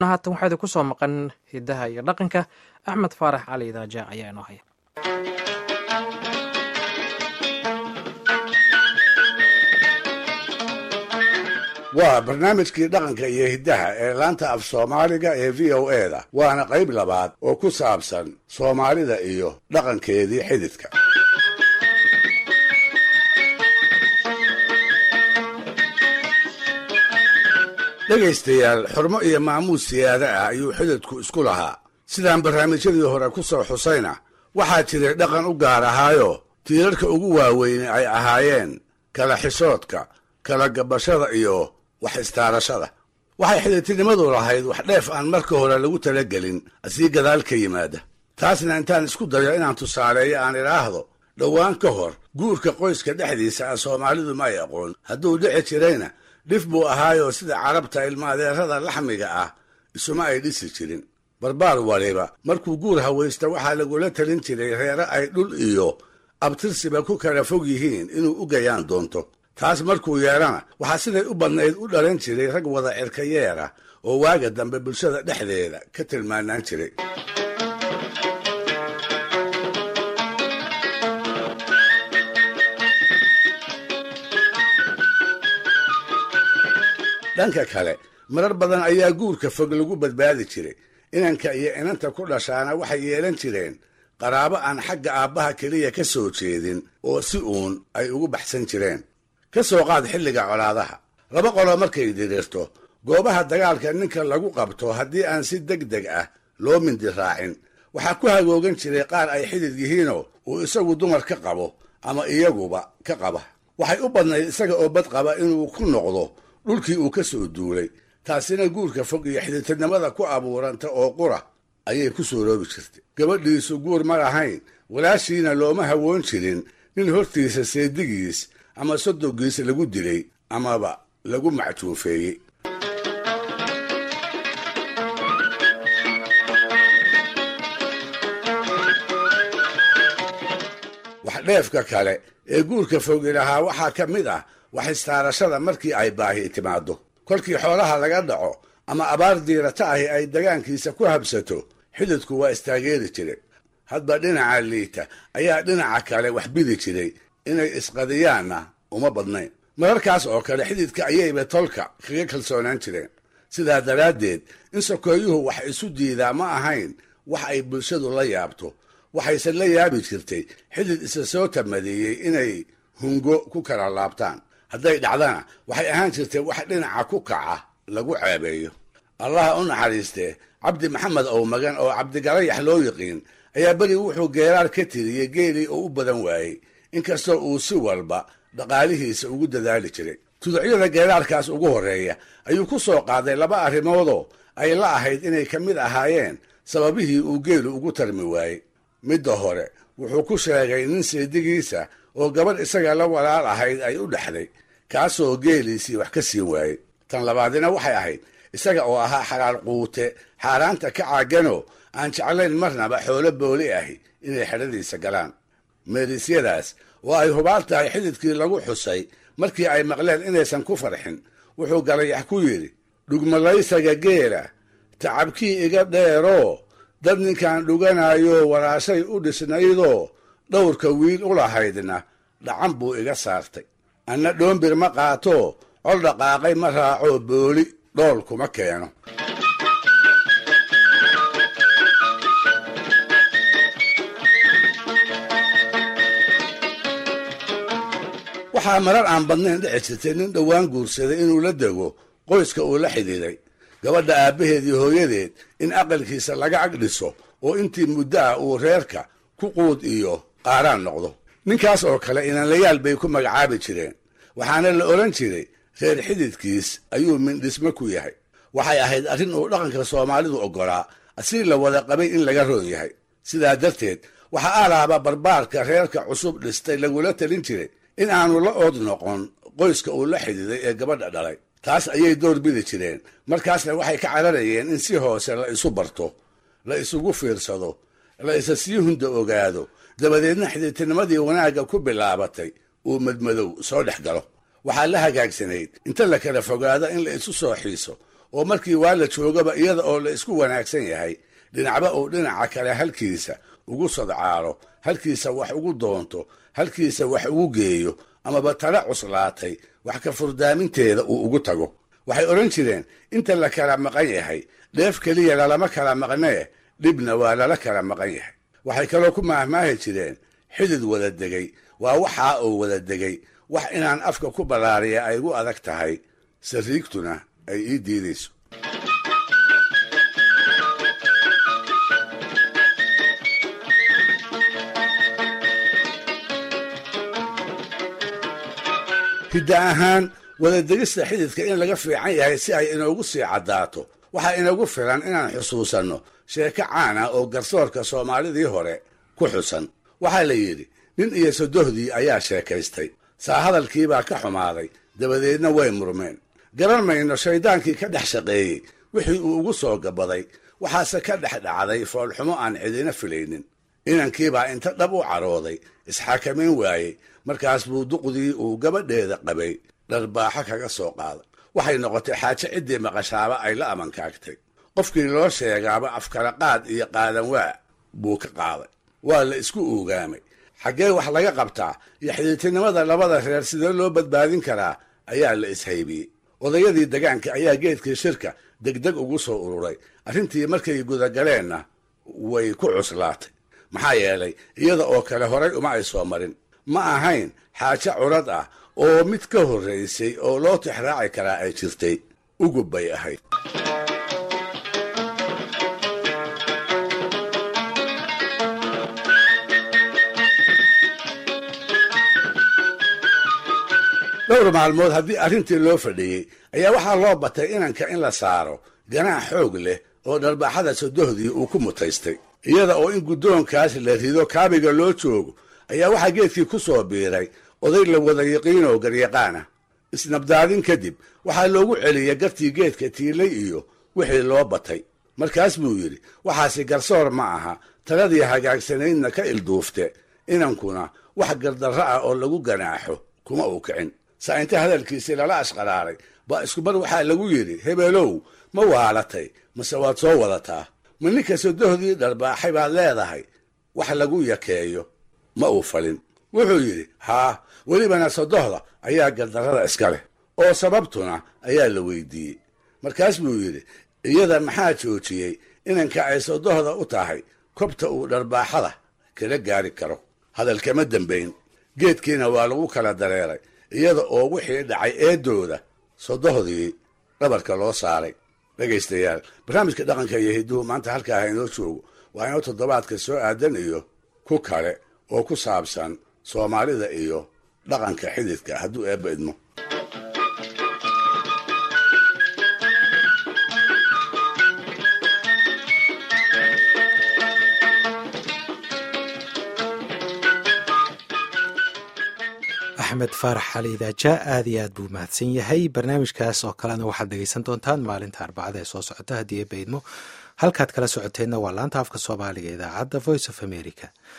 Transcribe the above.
haatan waxaa idinku soo maqan hidaha iyo dhaqanka axmed faarax cali idaaja ayaa inoo haya waa barnaamijkii dhaqanka iyo hiddaha ee laanta af soomaaliga ee v o e da waana qayb labaad oo ku saabsan soomaalida iyo dhaqankeedii xididka dhegaystayaal xurmo iyo maamuus siyaada ah ayuu xididku isku lahaa sidaan barnaamijyadii hore ku soo xusayna waxaa jiray dhaqan u gaar ahaayo tiirarka ugu waaweyne ay ahaayeen kala xishoodka kala gabashada iyo wax istaarashada waxay xididtinimadu lahayd wax dheef aan marka hore lagu talagelin asii gadaal ka yimaada taasna intaan isku dayo inaan tusaaleeyo aan idhaahdo dhowaan ka hor guurka qoyska dhexdiisa ah soomaalidu ma ay aqoon hadduu dhici jirayna dhif buu ahaayoo sida carabta ilmaadeerada laxmiga ah isuma ay dhisi jirin barbaar waliba markuu guur hawaysta waxaa lagula talin jiray reere ay dhul iyo abtirsiba ku kala fog yihiin inuu u gayaan doonto taas markuu yeelana waxaa siday u badnayd u dhalan jiray rag wada cirkayeera oo waaga dambe bulshada dhexdeeda ka tilmaanaan jiray dhanka kale marar badan ayaa guurka fog lagu badbaadi jiray inanka iyo inanta ku dhashaana waxay yeelan jireen qaraabo aan xagga aabbaha keliya ka soo jeedin oo si uun ay ugu baxsan jireen ka soo qaad xilliga colaadaha laba qolo markay diriirto goobaha dagaalka ninka lagu qabto haddii aan si deg deg ah loo mindi raacin waxaa ku hagoogan jiray qaar ay xidid yihiinoo uu isagu dumar ka qabo ama iyaguba ka qaba waxay u badnayd isaga oo bad qaba inuu ku noqdo dhulkii uu ka soo duulay taasina guurka fog iyo xididtinimada ku abuuranta oo qura ayay ku suuroobi jirtay gabadhiisu guur ma lahayn walaashiina looma hawoon jirin nin hortiisa seedigiis ama sodogiis lagu dilay amaba lagu macjuufeeyey wax dheefka kale ee guurka fogi lahaa waxaa ka mid ah wax istaarashada markii ay baahi timaaddo kolkii xoolaha laga dhaco ama abaar diirata ahi ay dagaankiisa ku habsato xididku waa istaageeri jiray hadba dhinaca liita ayaa dhinaca kale wax bidi jiray inay isqadiyaanna uma badnayn mararkaas oo kale xididka ayayba tolka kaga kalsoonaan jireen sidaa daraaddeed in sokeeyuhu wax isu diidaa ma ahayn wax ay bulshadu la yaabto waxayse la yaabi jirtay xidid isa soo tamadeeyey inay hungo ku kala laabtaan hadday dhacdana waxay ahaan jirtay wax dhinaca ku kaca lagu ceebeeyo allaha u naxariistee cabdi maxamed owmagan oo cabdigalayax loo yiqiin ayaa beri wuxuu geeraar ka tiriyey geelii oo u badan waayey inkastoo uu si walba dhaqaalihiisa ugu dadaali jiray tuducyada geeraarkaas ugu horreeya ayuu ku soo qaaday laba arrimoodoo ay la ahayd inay ka mid ahaayeen sababihii uu geelu ugu tarmi waayey midda hore wuxuu ku sheegay nin seedigiisa oo gabadh isaga la walaal ahayd ay u dhexday kaasoo geeliisii wax ka siin waayey tan labaadina waxay ahayd isaga oo ahaa xalaal quute xaaraanta ka caaganoo aan jeclayn marnaba xoolo booli ahi inay xedhadiisa galaan meerisyadaas oo ay hubaal tahay xididkii lagu xusay markii ay maqleen inaysan ku farxin wuxuu galayax ku yidhi dhugmalaysaga geela tacabkii iga dheeroo dad ninkaan dhuganaayo walaashay u dhisnaydoo dhowrka wiil u lahaydna dhacan buu iga saartay anna dhoombir ma qaatoo col dhaqaaqay ma raacoo booli dhool kuma keeno waxaa marar aan badnayn dhici jirtay nin dhowaan guursaday inuu la dego qoyska uu la xidhiiday gabadha aabbaheed iyo hooyadeed in aqalkiisa laga ag dhiso oo intii muddo ah uu reerka ku quud iyo qaaraan noqdo ninkaas oo kale inanlayaal bay ku magacaabi jireen waxaana la odhan jiray reer xididkiis ayuu mindhismo ku yahay waxay ahayd arrin uu dhaqanka soomaalidu oggolaa asii la wada qabay in laga roon yahay sidaa darteed waxaa alaaba barbaarka reerka cusub dhistay lagula talin jiray in aanu la ood noqon qoyska uu la xidhiiday ee gabadha dhalay taas ayay door bidi jireen markaasna waxay ka cararayeen in si hoose la isu barto la isugu fiirsado la isa sii hunda ogaado dabadeedna xididtinimadii wanaagga ku bilaabatay uu madmadow soo dhex galo waxaa la hagaagsanayd inta la kala fogaado in la isu soo xiiso oo markii waa la joogaba iyada oo la isku wanaagsan yahay dhinacba uu dhinaca kale halkiisa ugu sodcaalo halkiisa wax ugu doonto halkiisa wax ugu geeyo amaba tala cuslaatay wax ka furdaaminteeda uu ugu tago waxay odhan jireen inta la kala maqan yahay dheef keliya lalama kala maqnee dhibna waa lala kala maqan yahay waxay kaloo ku maahmaahi jireen xidid wada degay waa waxaa uu wada degay wax inaan afka ku ballaariya ay igu adag tahay sariigtuna ay ii diidayso hidda ahaan wadadegista xididka in laga fiican yahay si ay inoogu sii caddaato waxaa inagu filan inaan xusuusanno sheeko caan ah oo garsoorka soomaalidii hore ku xusan waxaa la yidhi nin iyo sodohdii ayaa sheekaystay saa hadalkiibaa ka xumaaday dabadeedna way murmeen garan mayno shayddaankii ka dhex shaqeeyey wixii uu ugu soo gabaday waxaase ka dhex dhacday foolxumo aan cidina filaynin inankiibaa inta dhab u carooday isxakamayn waayey markaas buu duqdii uu gabadheeda qabay dharbaaxo kaga soo qaaday waxay noqotay xaajo ciddii maqashaaba ay la amankaagtay qofkii loo sheegaaba afkala qaad iyo qaadan waa buu ka qaaday waa la isku uugaamay xaggee wax laga qabtaa iyo xidhiirtinimada labada reer sidee loo badbaadin karaa ayaa la ishaybiyey odayadii degaanka ayaa geedkii shirka degdeg ugu soo ururay arrintii markay gudagaleenna way ku cuslaatay maxaa yeelay iyada oo kale horay uma ay soo marin ma ahayn xaajo curad ah oo mid ka horraysay oo loo tixraaci karaa ay jirtay ugub bay ahayd dhowr maalmood haddii arrintii loo fadhiyey ayaa waxaa loo batay inanka in la saaro ganaax xoog leh oo dharbaaxada sodohdii uu ku mutaystay iyada oo in guddoonkaas la rido kaabiga loo joogo ayaa waxaa geedkii ku soo biiray oday la wada yaqiinoo garyaqaana isnabdaadin kadib waxaa loogu celiyey gartii geedka tiilay iyo wixii loo batay markaas buu yidhi waxaasi garsoor ma aha taladii hagaagsanaydna ka ilduufte inankuna wax gardarro ah oo lagu ganaaxo kuma uu kicin saa inta hadalkiisii lala ashqaraaray baa iskumar waxaa lagu yidhi hebeelow ma waalatay mase waad soo wadataa ma ninka sodohdii dharbaaxay baad leedahay wax lagu yakeeyo ma uu falin wuxuu yidhi haa welibana sodohda ayaa gardarrada iska leh oo sababtuna ayaa la weydiiyey markaas buu yidhi iyada maxaa joojiyey inanka ay sodohda u tahay kobta uu dharbaaxada kala gaari karo hadalkama dembayn geedkiina waa lagu kala dareeray iyada oo wixii dhacay eedooda sodohdii dhabarka loo saaray dhegaystayaal barnaamijka dhaqanka iyo hidduhu maanta halkaa ha inoo joogo waa inoo toddobaadka soo aadan iyo ku kale oo ku saabsan soomaalida iyo dhaqanka xididka hadduu eebba idmo axmed faarax xali idaaja aad iyo aad buu mahadsan yahay barnaamijkaas oo kalena waxaad dhegeysan doontaan maalinta arbacada ee soo socota haddii eebba idmo halkaad kala socoteenna waa laanta afka soomaaliga idaacadda voice of america